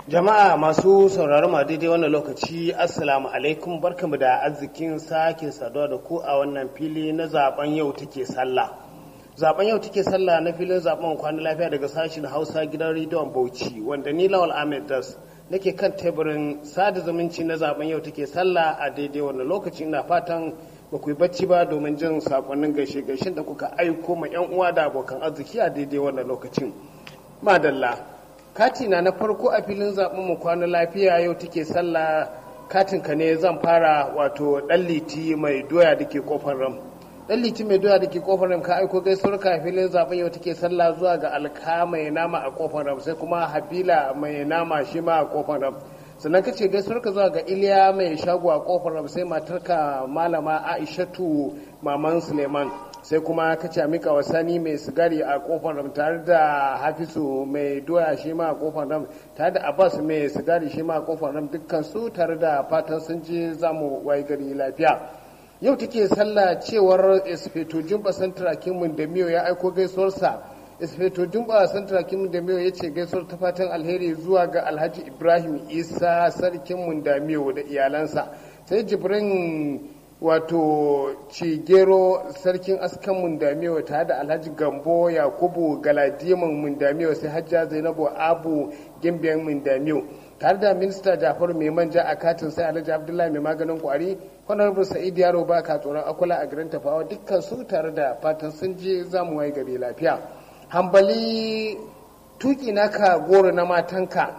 Jama'a masu sauraron ma daidai wannan lokaci Assalamu alaikum barkamu da arzikin sake saduwa da ku a wannan fili na zaben yau take sallah. Zaben yau take sallah na filin zaben kwanan lafiya daga sashen Hausa gidan rediyon Bauchi wanda ni Lawal Ahmed Das nake kan teburin sada zumunci na zaben yau take sallah a daidai wannan lokaci ina fatan ba ku yi bacci ba domin jin sakonnin gaishe gaishen da kuka aiko ma yan uwa da abokan arziki a daidai wannan lokacin. Madalla katina na farko a filin zaben mu kwana lafiya yau take sallah katin ka ne zan fara wato dan liti mai doya da ke kofar ram dan liti mai doya da ke kofar ram ka aiko gaisuwar ka filin zaben yau take sallah zuwa ga alka mai nama a kofar ram sai kuma habila mai nama shi ma a kofar ram sannan ka ce gaisuwar ka zuwa ga iliya mai shago a kofar ram sai matarka malama aishatu maman suleiman sai kuma ka ce mika wa sani mai sigari a kofar ram tare da hafisu mai doya shi ma a kofar ram tare da abbas mai sigari shi ma a kofar ram dukkan su tare da fatan sun je zamu wai gari lafiya yau take sallah cewar esfeto jumba santra kimin da miyo ya aiko gaisuwarsa esfeto jumba santra kimin da miyo ya ce gaisuwar ta fatan alheri zuwa ga alhaji ibrahim isa sarkin mundamiyo da iyalansa sai jibrin wato cigero sarkin askan mundamiyo tare da alhaji gambo yakubu galadiman mundamiyo sai hajja zainabu abu gimbiyan mundamiyo tare da minista jafaru mai manja a katin sai alhaji abdullahi mai maganin kwari honorable sa'id yaro ba ka tsoron akula a garin tafawa dukkan su tare da fatan sun je zamu waye gari lafiya hambali tuki naka goro na matanka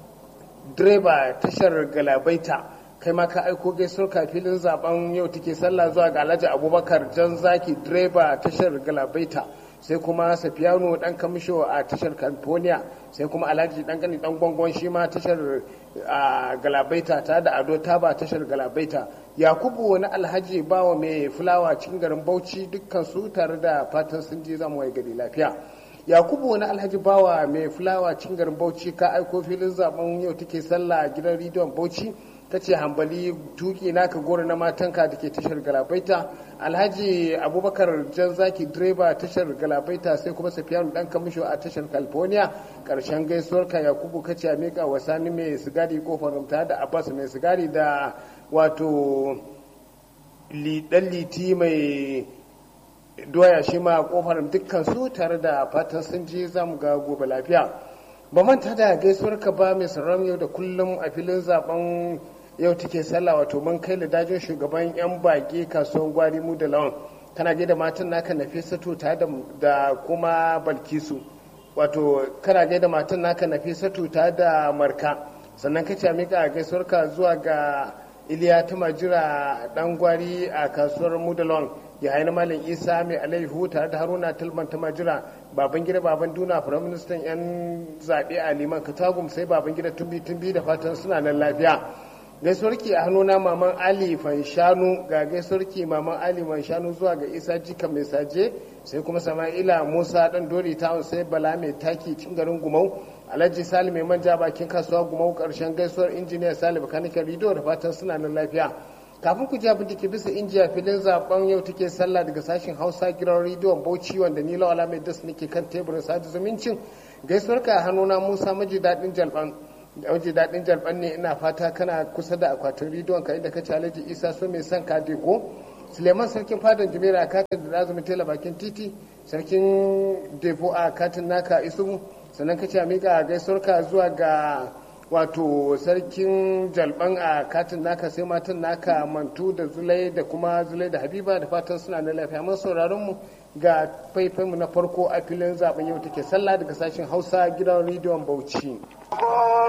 direba tashar galabaita kai ma ka aiko gaisuwar ka filin zaben yau take sallah zuwa ga alhaji abubakar jan zaki direba tashar galabaita sai kuma safiyano dan kamisho a tashar california sai kuma alhaji dan gani dan gwangon shi ma tashar galabaita ta da ado taba tashar galabaita yakubu wani alhaji bawa mai fulawa cikin garin bauchi dukkan su tare da fatan sun je zamu wai gari lafiya yakubu wani alhaji bawa mai fulawa cikin garin bauchi ka aiko filin zaben yau take sallah gidan rediyon bauchi ta ce hambali tuki naka goro na matanka da ke tashar galabaita alhaji abubakar jan zaki direba tashar galabaita sai kuma safiyanu dan kamisho a tashar california karshen gaisuwar ka yakubu kace a mika wa sani mai sigari kofar rumta da abbas mai sigari da wato dan liti mai doya shi ma kofar dukkan su tare da fatan sun je zamu ga gobe lafiya ba manta da gaisuwar ka ba mai sauran yau da kullum a filin zaben yau take sallah wato mun kai dajin shugaban yan bage kasuwan gwari mu da lawan kana gaida matan naka nafisatu ta da kuma balkisu wato kana gaida matan naka nafisatu ta da marka sannan ka ce mika gaisuwar ka zuwa ga iliya ta majira dan gwari a kasuwar mu da lawan ya haini malam isa mai alaihu tare da haruna tilman ta majira baban gida baban duna firaministan yan zaɓe a liman katagum sai baban gida tumbi tumbi da fatan suna nan lafiya gaisuwarki a hannuna maman ali fanshanu ga gaisuwarki maman ali fanshanu zuwa ga isa jika mai saje sai kuma sama'ila musa dan dori tawon sai bala mai taki cin garin gumau alhaji salim mai manja bakin kasuwa gumau karshen gaisuwar injiniya salim kanikan rido da fatan suna nan lafiya kafin ku ji abin da ke bisa injiya filin zaben yau take sallah daga sashen hausa gidan rediyon bauchi wanda ni lawala mai das nake kan teburin sadu zumuncin gaisuwar ka hannuna musa maji daɗin jalban waje daɗin jalban ne ina fata kana kusa da akwatin rediyon ka inda ka ci alhaji isa so mai son ka ko suleiman sarkin fadan jimera a katin da lazumi tela bakin titi sarkin defo a katin naka isu sannan ka ci a miƙa gaisuwar ka zuwa ga wato sarkin jalban a katin naka sai matan naka mantu da zulai da kuma zulai da habiba da fatan suna da lafiya mun sauraron mu ga faifanmu na farko a filin zaben yau take sallah daga sashen hausa gidan rediyon bauchi